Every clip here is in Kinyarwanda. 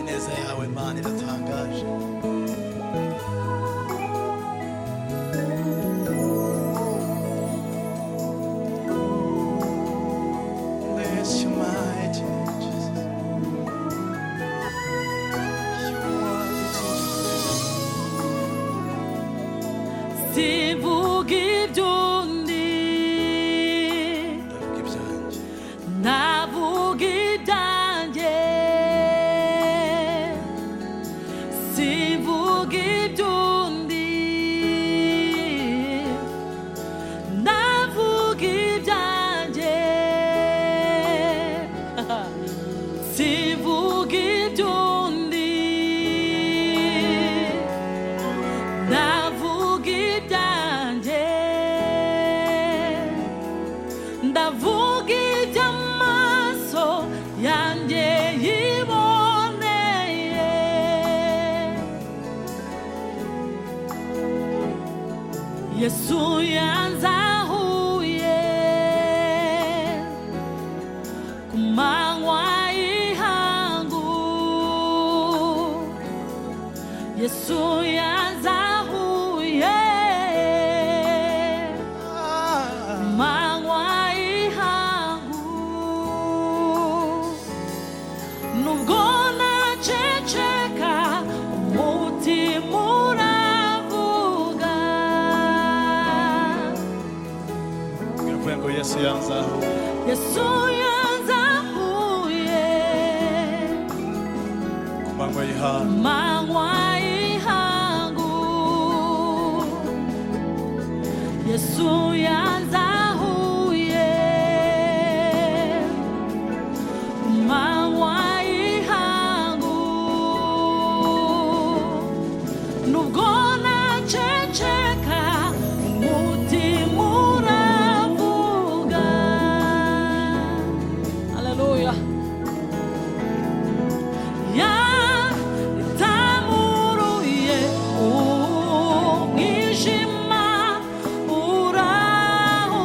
neza yawe mana iratangaje Bless you, mighty Jesus. You are the King. sivuga iby'undi Ndavuga ibyanjye. navuga ibyanjye sivuga iby'undi navuga ibyanjye sivuga iby'undi ndavuga ibyanjye ndavuga iby'amaso yanjye yiboneye yesu yanzahuye ku manywa y'ihangu Yesu yanzahuye Ah, manywa y'ihangu nubwo naceceka umutima uravuga bwira ngo Yesu yanzaho Yesu yanzahuye ku manywa y'ihangu manywa y'ihangu yesu yanzahuye manywa y'ihangu nubwo naceceka umutima uravuga haleluya yatamuruye umwijima uraho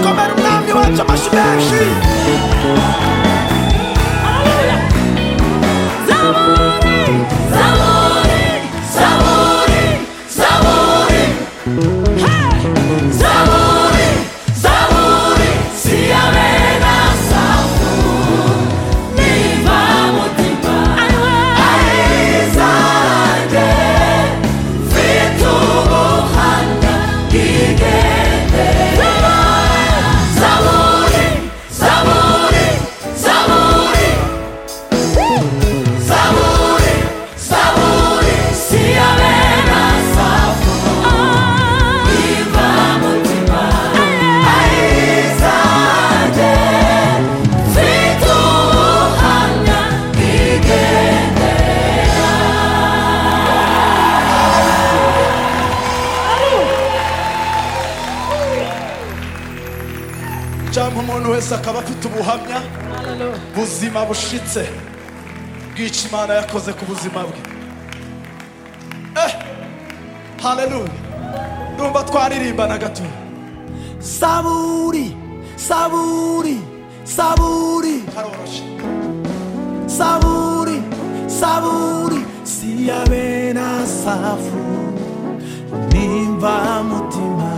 komera umwami wacu amashyi menshi Haleluya. Zaburi, zaburi, zaburi, zaburi. Hey! Zaburi, zaburi, siyame na safu. Niva mutima. Aizange, vitu Yohana, igende. Zaburi, zaburi, zaburi. Zaburi, zaburi, siyame na safu. Niva mutima. Aizange, vitu Yohana, igende. cyangwa umuntu wese akaba afite ubuhamya Hallelujah. buzima bushitse bw'icyo imana yakoze ku buzima bwe eh haleluya numva twaririmbana gato Saburi, saburi, saburi, haroroshe saburi, saburi, siyabe na safu, nimba mutima,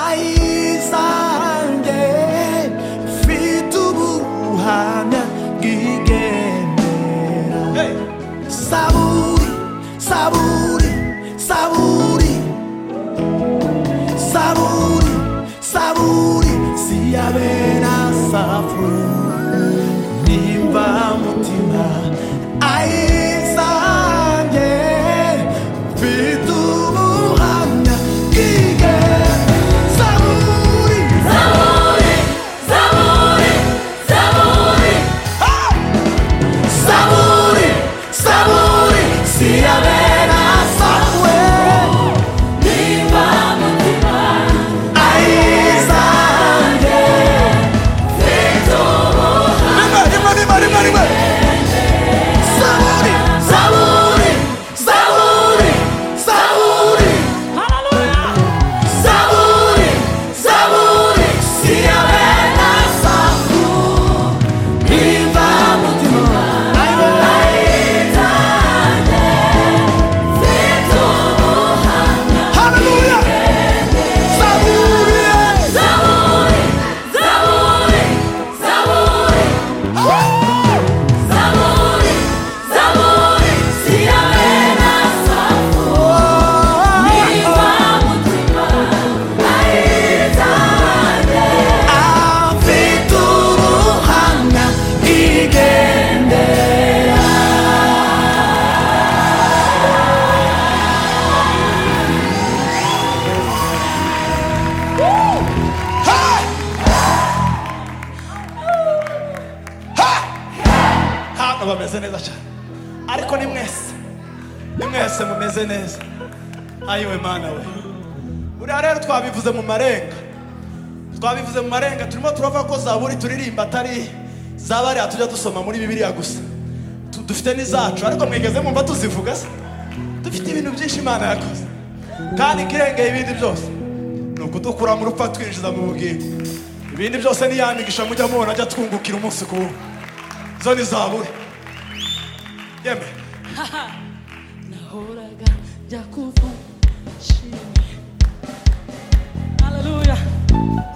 ayizange, fitubuhamya gigendera. hey Saburi, saburi, saburi, saburi, saburi, siyabera safu, nimba mutima, ayizange, bitubuhamya, kige, saburi, Zaburi, zaburi, zaburi. saburi, saburi, siyabera safu, Niva mutima. ayizange, rimwe rimwe rimwe rimwe rimwe saburi, Zaburi, saburi, saburi. hallelujah. Saburi, saburi, siyabe na safu, imba mutima, haleluya saburi, Zaburi, zaburi, zaburi, zaburi, siyame na safu. Niva mutima, aizange. afituruhana igendera. hano bameze neza cyane ariko ni mwese ni mwese mumeze neza ayiwe mana we buriya rero twabivuze mu marenga twabivuze mu marenga turimo turavuga ko zaburi turirimba atari zabariya tujya dusoma muri bibiliya gusa Tu- dufite n'izacu ariko mwigeze mumva tuzivuga se dufite ibintu byinshi imana yakoze kandi ikirengeye ibindi byose ni ukudukura mu rupfu twinjiza mu bugingo ibindi byose ni ya migisha mujya mubona ajya twungukira umunsi ku wundi zo ni zaburi yeme Nahoraga njya kuvuga shimwe. Hallelujah.